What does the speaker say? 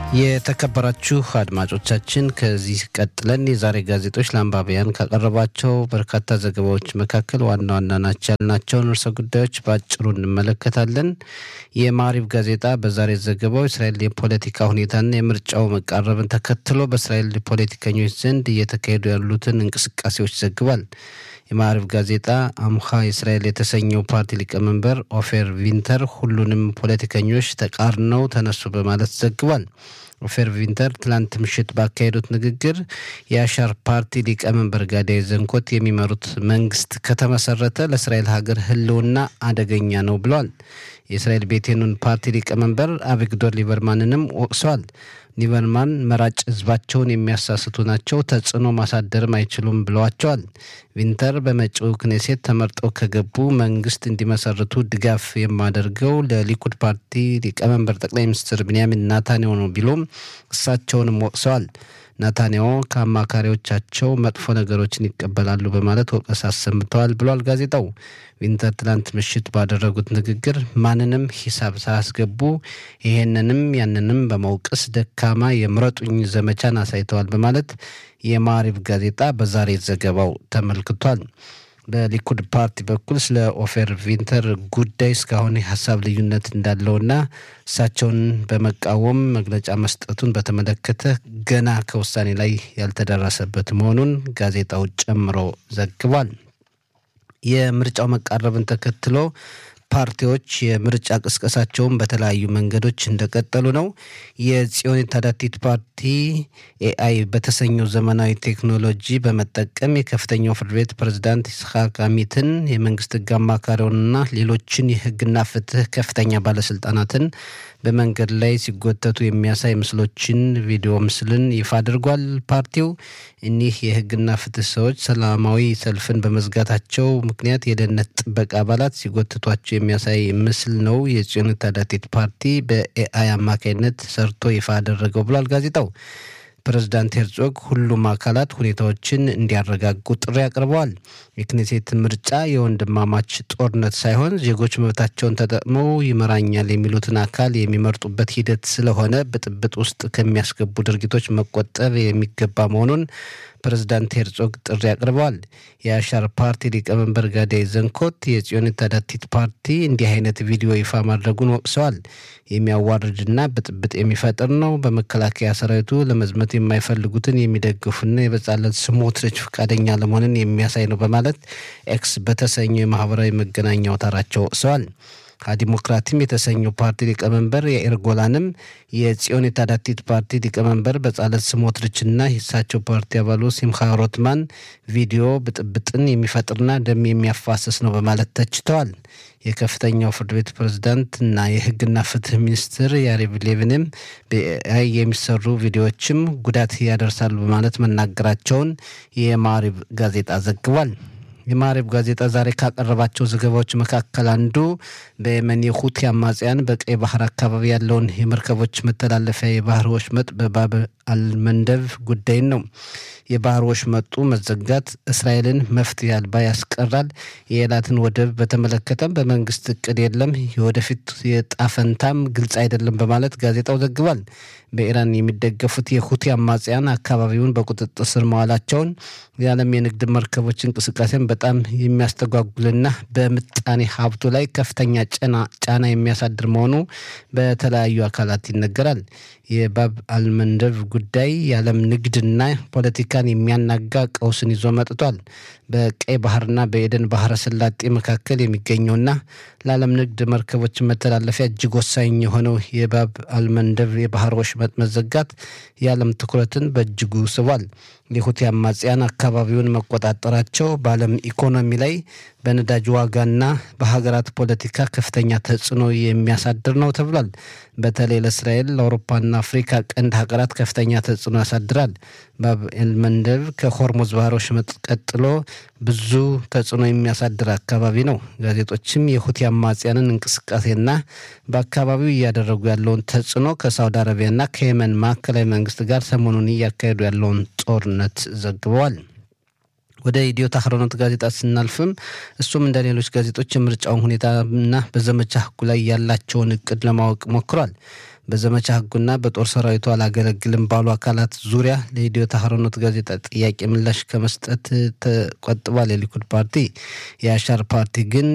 የተከበራችሁ አድማጮቻችን ከዚህ ቀጥለን የዛሬ ጋዜጦች ለአንባቢያን ካቀረቧቸው በርካታ ዘገባዎች መካከል ዋና ዋና ናቸው ያልናቸውን ርዕሰ ጉዳዮች በአጭሩ እንመለከታለን። የማሪብ ጋዜጣ በዛሬ ዘገባው እስራኤል የፖለቲካ ሁኔታና የምርጫው መቃረብን ተከትሎ በእስራኤል ፖለቲከኞች ዘንድ እየተካሄዱ ያሉትን እንቅስቃሴዎች ዘግቧል። የማዕሪፍ ጋዜጣ አምሃ እስራኤል የተሰኘው ፓርቲ ሊቀመንበር ኦፌር ቪንተር ሁሉንም ፖለቲከኞች ተቃርነው ተነሱ በማለት ዘግቧል። ኦፌር ቪንተር ትላንት ምሽት ባካሄዱት ንግግር የአሻር ፓርቲ ሊቀመንበር ጋዳይ ዘንኮት የሚመሩት መንግስት ከተመሰረተ ለእስራኤል ሀገር ሕልውና አደገኛ ነው ብለዋል። የእስራኤል ቤቴኑን ፓርቲ ሊቀመንበር አቪግዶር ሊበርማንንም ወቅሰዋል። ሊበርማን መራጭ ህዝባቸውን የሚያሳስቱ ናቸው፣ ተጽዕኖ ማሳደርም አይችሉም ብለዋቸዋል። ቪንተር በመጪው ክኔሴት ተመርጠው ከገቡ መንግስት እንዲመሰርቱ ድጋፍ የማደርገው ለሊኩድ ፓርቲ ሊቀመንበር ጠቅላይ ሚኒስትር ብንያሚን ናታንያሁ ነው ቢሉም እሳቸውንም ወቅሰዋል። ናታንያሁ ከአማካሪዎቻቸው መጥፎ ነገሮችን ይቀበላሉ በማለት ወቀሳ አሰምተዋል ብሏል ጋዜጣው። ቪንተር ትላንት ምሽት ባደረጉት ንግግር ማንንም ሂሳብ ሳያስገቡ ይሄንንም ያንንም በመውቀስ ደካማ የምረጡኝ ዘመቻን አሳይተዋል በማለት የማሪብ ጋዜጣ በዛሬ ዘገባው ተመልክቷል። በሊኩድ ፓርቲ በኩል ስለ ኦፌር ቪንተር ጉዳይ እስካሁን የሀሳብ ልዩነት እንዳለውና እሳቸውን በመቃወም መግለጫ መስጠቱን በተመለከተ ገና ከውሳኔ ላይ ያልተደረሰበት መሆኑን ጋዜጣው ጨምሮ ዘግቧል። የምርጫው መቃረብን ተከትሎ ፓርቲዎች የምርጫ ቅስቀሳቸውን በተለያዩ መንገዶች እንደቀጠሉ ነው። የጽዮን ታዳቲት ፓርቲ ኤአይ በተሰኘው ዘመናዊ ቴክኖሎጂ በመጠቀም የከፍተኛው ፍርድ ቤት ፕሬዝዳንት ይስሐቅ አሚትን የመንግስት ህግ አማካሪውንና ሌሎችን የህግና ፍትህ ከፍተኛ ባለስልጣናትን በመንገድ ላይ ሲጎተቱ የሚያሳይ ምስሎችን፣ ቪዲዮ ምስልን ይፋ አድርጓል። ፓርቲው እኒህ የህግና ፍትህ ሰዎች ሰላማዊ ሰልፍን በመዝጋታቸው ምክንያት የደህንነት ጥበቃ አባላት ሲጎትቷቸው የሚያሳይ ምስል ነው የጽዮን ታዳቲት ፓርቲ በኤአይ አማካኝነት ሰርቶ ይፋ አደረገው ብሏል ጋዜጣው። ፕሬዝዳንት ሄርዞግ ሁሉም አካላት ሁኔታዎችን እንዲያረጋጉ ጥሪ አቅርበዋል። የክኔሴት ምርጫ የወንድማማች ጦርነት ሳይሆን ዜጎች መብታቸውን ተጠቅመው ይመራኛል የሚሉትን አካል የሚመርጡበት ሂደት ስለሆነ ብጥብጥ ውስጥ ከሚያስገቡ ድርጊቶች መቆጠብ የሚገባ መሆኑን ፕሬዝዳንት ሄርዞግ ጥሪ አቅርበዋል። የአሻር ፓርቲ ሊቀመንበር ጋዳይ ዘንኮት የጽዮን ታዳቲት ፓርቲ እንዲህ አይነት ቪዲዮ ይፋ ማድረጉን ወቅሰዋል። የሚያዋርድና ብጥብጥ የሚፈጥር ነው። በመከላከያ ሰራዊቱ ለመዝመት የማይፈልጉትን የሚደግፉና የበጻለት ስሞትሪች ፈቃደኛ ለመሆንን የሚያሳይ ነው በማለት ኤክስ በተሰኘው የማህበራዊ መገናኛ አውታራቸው ወቅሰዋል። ዲሞክራቲም የተሰኘው ፓርቲ ሊቀመንበር የኢር ጎላንም የጽዮን የታዳቲት ፓርቲ ሊቀመንበር በጻለት ስሞትሪችና የእሳቸው ፓርቲ አባሉ ሲምካ ሮትማን ቪዲዮ ብጥብጥን የሚፈጥርና ደም የሚያፋስስ ነው በማለት ተችተዋል። የከፍተኛው ፍርድ ቤት ፕሬዝዳንት እና የህግና ፍትህ ሚኒስትር ያሪቭ ሌቪንም በኤአይ የሚሰሩ ቪዲዮዎችም ጉዳት ያደርሳሉ በማለት መናገራቸውን የማሪብ ጋዜጣ ዘግቧል። የማሪብ ጋዜጣ ዛሬ ካቀረባቸው ዘገባዎች መካከል አንዱ በየመን የሁቲ አማጽያን በቀይ ባህር አካባቢ ያለውን የመርከቦች መተላለፊያ የባህር ወሽመጥ በባብ አልመንደብ ጉዳይን ነው። የባህር ወሽመጡ መዘጋት እስራኤልን መፍትሄ አልባ ያስቀራል። የኤላትን ወደብ በተመለከተም በመንግስት እቅድ የለም፣ የወደፊት የጣፈንታም ግልጽ አይደለም በማለት ጋዜጣው ዘግቧል። በኢራን የሚደገፉት የሁቲ አማጽያን አካባቢውን በቁጥጥር ስር መዋላቸውን የዓለም የንግድ መርከቦች እንቅስቃሴን በጣም የሚያስተጓጉልና በምጣኔ ሀብቱ ላይ ከፍተኛ ጫና የሚያሳድር መሆኑ በተለያዩ አካላት ይነገራል። የባብ አልመንደብ ጉዳይ የዓለም ንግድና ፖለቲካን የሚያናጋ ቀውስን ይዞ መጥቷል። በቀይ ባህርና በኤደን ባህረ ሰላጤ መካከል የሚገኘውና ለዓለም ንግድ መርከቦች መተላለፊያ እጅግ ወሳኝ የሆነው የባብ አልመንደብ የባህር ወሽመጥ መዘጋት የዓለም ትኩረትን በእጅጉ ስቧል። የሁቲ አማጽያን አካባቢውን መቆጣጠራቸው በዓለም ኢኮኖሚ ላይ በነዳጅ ዋጋና በሀገራት ፖለቲካ ከፍተኛ ተጽዕኖ የሚያሳድር ነው ተብሏል። በተለይ ለእስራኤል ለአውሮፓና አፍሪካ ቀንድ ሀገራት ከፍተኛ ተጽዕኖ ያሳድራል። ባብ ኤልመንደብ ከሆርሙዝ ባህረ ወሽመጥ ቀጥሎ ብዙ ተጽዕኖ የሚያሳድር አካባቢ ነው። ጋዜጦችም የሁቲ አማጽያንን እንቅስቃሴና በአካባቢው እያደረጉ ያለውን ተጽዕኖ ከሳውዲ አረቢያና ከየመን ማዕከላዊ መንግስት ጋር ሰሞኑን እያካሄዱ ያለውን ጦርነት ዘግበዋል። ወደ ኢትዮ ታህሮኖት ጋዜጣ ስናልፍም እሱም እንደ ሌሎች ጋዜጦች የምርጫውን ሁኔታና በዘመቻ ህጉ ላይ ያላቸውን እቅድ ለማወቅ ሞክሯል። በዘመቻ ህጉና በጦር ሰራዊቱ አላገለግልም ባሉ አካላት ዙሪያ ለኢትዮ ታህሮኖት ጋዜጣ ጥያቄ ምላሽ ከመስጠት ተቆጥቧል። የሊኩድ ፓርቲ የአሻር ፓርቲ ግን